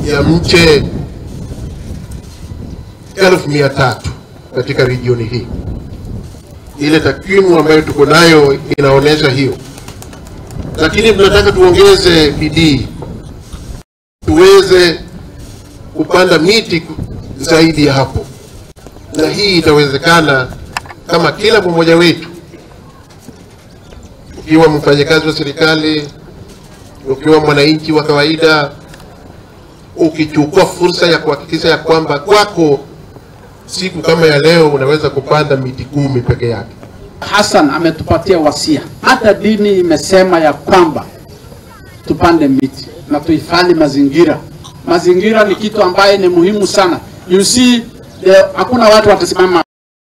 ya mche elfu mia tatu katika regioni hii. Ile takwimu ambayo tuko nayo inaonyesha hiyo, lakini tunataka tuongeze bidii tuweze kupanda miti zaidi ya hapo, na hii itawezekana kama kila mmoja wetu, ukiwa mfanyakazi wa serikali, ukiwa mwananchi wa kawaida, ukichukua fursa ya kuhakikisha ya kwamba kwako siku kama ya leo unaweza kupanda miti kumi peke yake. Hassan ametupatia wasia, hata dini imesema ya kwamba tupande miti na tuhifadhi mazingira. Mazingira ni kitu ambaye ni muhimu sana. You see, the, hakuna watu watasimama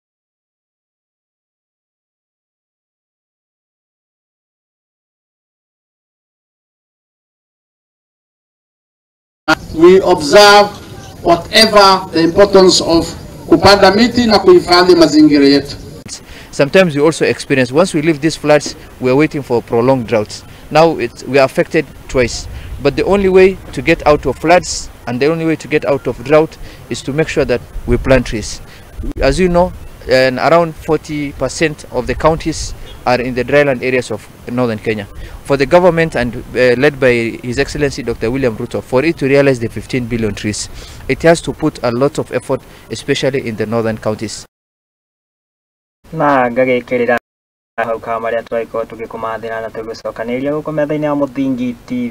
we observe whatever the importance of kupanda miti na kuhifadhi mazingira yetu. Sometimes we also experience once we leave these floods, we are waiting for prolonged droughts. Now it's, we are affected twice. But the only way to get out of floods and the only way to get out of drought is to make sure that we plant trees. As you know, and around 40% of the counties are in the dryland areas of northern Kenya. For the government and uh, led by His Excellency Dr. William Ruto, for it to realize the 15 billion trees, it has to put a lot of effort, especially in the northern counties. na ngagĩkĩrĩra hau kama marĩa twagĩkorwo tũgĩkũmathĩra na tũgĩcokanĩrĩria gũkũ metha-inĩ ya mũthingi TV